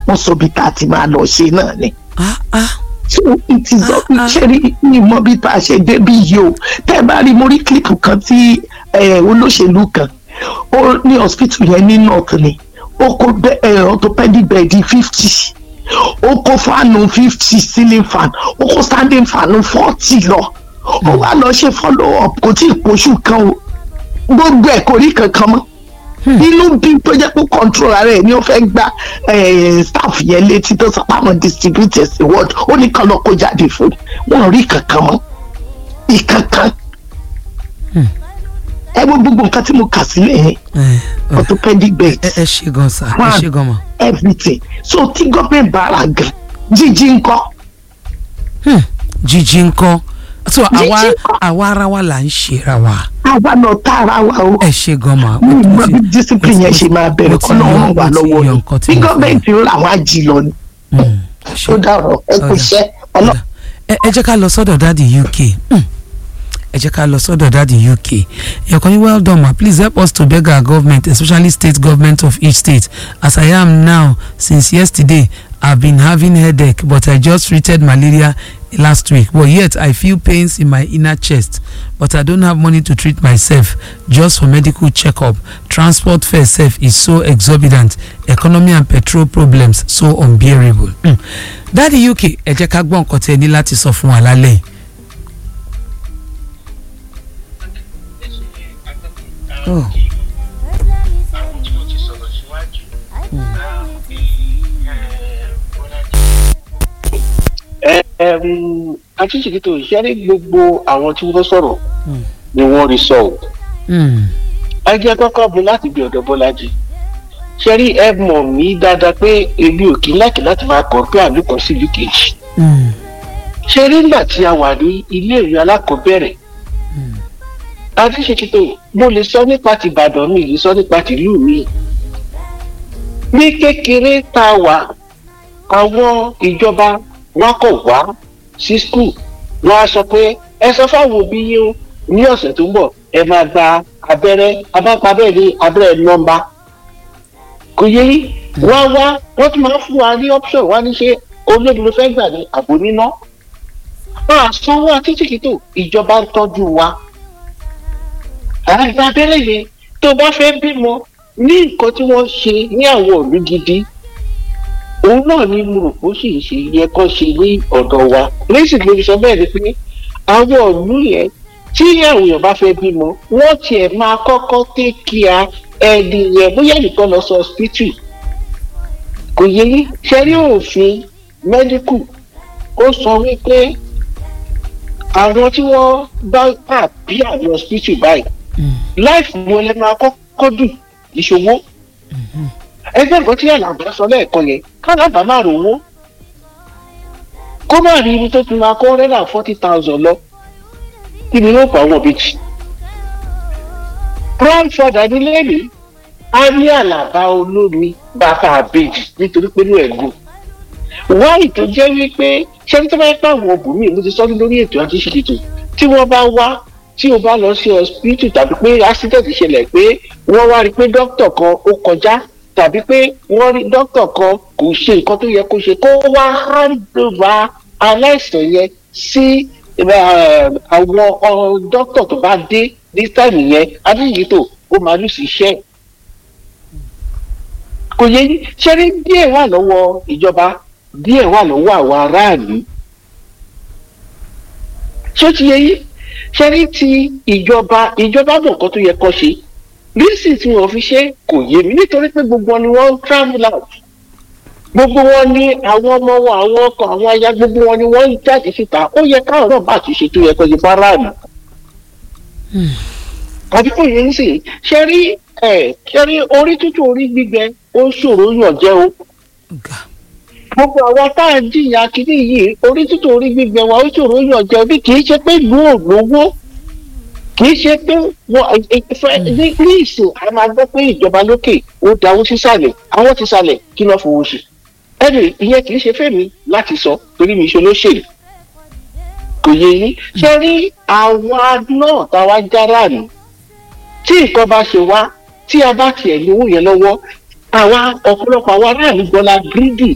wọ́n sọ bí tá a ti máa lọ ṣe náà ni ah ah so it is Ah, ah. ṣe rí ìmọ̀ bí tá a ṣe débi yìí o tẹ́ ẹ bá rí mo rí kílípù kan tí eh, olóṣèlú kan ó ní hospital yẹn ní north ni ó kó bẹ- eh, orthopedic bed fifty ó kó fáànù fifty ceiling fan ó kó standing fan forty lọ ó wá lọ ṣe follow up kò tí ì poṣù kan o gbogbo ẹ̀ kò rí kankan mọ́ inú bí tó jẹ́ pé control ara ẹ̀ ni ó fẹ́ gba eh, staff yẹn létí tó sọ pé àwọn distributors word ó ní kan lọ kó jáde fún wọn ò rí kankan mọ́ ìkankan ẹ wo gbogbo nǹkan tí mo kà sílẹ̀ yẹn ẹ ẹ orthopedic bed ẹ ṣe gan sa ẹ Fan. ṣe gan ma everything so tí gọ́ọ̀mẹ̀ntì bá ra gan jíjí ńkọ́ Hmm, jíjí ńkọ́ so àwa ńkọ́? àwa ara wa là ń ṣera wa àwa náà tá ara wa o ẹ ṣe gan ma mi mo mọ ti- bí discipline yẹn ṣe máa mo bẹ̀rẹ̀ ti kọ́ náà yọ- wọ́n wà mo ti lọ́wọ́ yọ ni nǹkan tí bí mo fẹ́. gọ́ọ̀mẹ̀ntì ń ra àwọn àjì lọ ni Hmm, ẹ ṣe. ó dàrọ̀ ẹ kò Ọ̀dà. ṣẹ́ ọlọ́ Ọ̀dà. ẹ ẹ jẹ́ ká lọ sọ́dọ̀ dáàdi uk Hmm. ẹ jẹ́ ká lọ sọ́dọ̀ dáàdi uk ẹ̀kọ́ ní well done ma please help us to beg our government especially state government of each state as i am now since yesterday i been having headache but i just treated malaria last week but yet i feel pains in my inner chest but i don't have money to treat myself just for medical checkup transport fare sef is so exorbitant economy and petrol problems so unbearable. Mm. dáàdi uk ẹ jẹ́ ká gbọ́ nǹkan tí ẹ ní láti sọ fún wa lálẹ́ yìí. Oh. àwọn tí mo ti sọ̀rọ̀ síwájú. ẹ ẹ àtúnṣe ìṣe ní gbogbo àwọn tí wọ́n sọ̀rọ̀ Mm. ni wọ́n rí sọ ọ́. Mm. ẹ jẹ́ kọ́kọ́ bu láti bí ọ̀dọ̀ bọ́lájì. ṣe rí ẹ mọ̀ mí dáadáa pé èmi ò kí láti láti máa kọ̀ pé àlùkò sí ìlú kejì. Mm. ṣe rí nígbà tí a wà ní iléèwé alákọ̀ọ́bẹ̀rẹ̀ Mm. adéṣekítò mo lè sọ nípa tìbàdàn mi lè sọ nípa tìlú mi ní kékeré tá a wà àwọn ìjọba wọn kò wá sí skul wọn á sọ pé ẹ sọ fáwọn òbí yín o ní ọ̀sẹ̀ tó ń bọ̀ ẹ máa gba abẹ́rẹ́ abápabẹ́ ní abẹ́rẹ́ nọ́mbà kò yẹ yín wọ́n wá wọ́n tún máa ń fún wa ní option wá ní ṣe olóògùn ló fẹ́ gbà ní àbò níná wọn à sanwó àtìsíkítò ìjọba ń tọ́jú wa àgbà abẹ́rẹ́ yẹn tó bá fẹ́ bímọ ní nǹkan tí wọ́n ṣe ní àwọn òlú gidi òun náà ni mo rò pé ó sì ṣe yẹ kó ṣe ní ọ̀dọ̀ wa lẹ́sìn lórí sọ bẹ́ẹ̀ ni pé àwọn òlú yẹn tí àwọn èèyàn bá fẹ́ bímọ wọ́n tiẹ̀ máa kọ́kọ́ tẹ́kíà ẹni yẹn bóyá nìkan lọ sọ hospital kò yẹ yín ṣe rí òfin mẹ́díkù ó sọ wípé àwọn tí wọ́n bá pàbí àwọn hospital báyìí Mm. láìfù wọn lè máa kọ́kọ́ dùn ìṣòwò ẹgbẹ́ nǹkan tí àlàbà sọ lẹ́ẹ̀kan yẹn kálábà máa rò wó kó má rí ibi tó fi máa kó rẹ́rà forty thousand lọ kí ni yóò pa àwọn òbejì grandfather ní lẹ́yìn á ní àlàbà olómi bàbá àbejì nítorí pé inú ẹ̀ gùn wáyì tó jẹ́ wípé ṣé ní tó bá yẹ pé àwọn obìnrin mo ti sọ lórí ètò àti ìṣètò tí wọ́n bá wá tí o bá lọ sí hospital tàbí pé accident ṣẹlẹ̀ pé wọ́n wá rí i pé dókítà kan ó kọjá tàbí pé wọ́n rí dókítà kan kò ṣe nǹkan tó yẹ kó ṣe kó wá hàndóba aláìsàn yẹn sí eh, àwọn ọ, dókítà tó bá dé ní táìmù yẹn adéyìítò ó máa lù sí iṣẹ́ ẹ̀. kò yẹ yín ṣé ní díẹ̀ wà lọ́wọ́ ìjọba díẹ̀ wà lọ́wọ́ àwọn aráàlú ṣé ó ti yẹ yín ṣe rí ti ìjọba ìjọba mọ̀ nǹkan tó yẹ kó ṣe lísì tí wọ́n fi ṣe kò yé mi nítorí pé gbogbo wọn ni wọ́n ń travel out gbogbo wọn ni àwọn ọmọ wọn àwọn ọkọ àwọn aya gbogbo wọn ni wọ́n ń jáde síta ó yẹ káwọn náà bá àtúnṣe tó yẹ kó ṣe fáráàlú. àbí kò yẹ ń sè ṣe rí ẹ ṣe rí orí tútù orí gbígbẹ ó ṣòro yàn jẹ o Ọ̀gá. gbogbo àwa tá à ń jìyà kínní yìí orí tútù orí gbígbẹ wa ó ṣòro yàn jẹ bí kì í ṣe pé ìlú ò lówó kì í ṣe pé wọn ìfẹ́ ní ní ìsìn a máa gbọ́ pé ìjọba lókè ó dáwó sísàlẹ̀ àwọn ti sàlẹ̀ kí ló fowó ṣe ẹnì ìyẹn kì í ṣe fẹ́mi láti sọ torí mi ṣe olóṣèlú kò yẹ yín ṣe rí àwa náà táwa jára nù tí nǹkan bá ṣe wá tí a bá tiẹ̀ ní owó yẹn lọ́wọ́ àwa ọ̀pọ̀lọpọ̀ àwa aráàlú gbọ́lá gírídì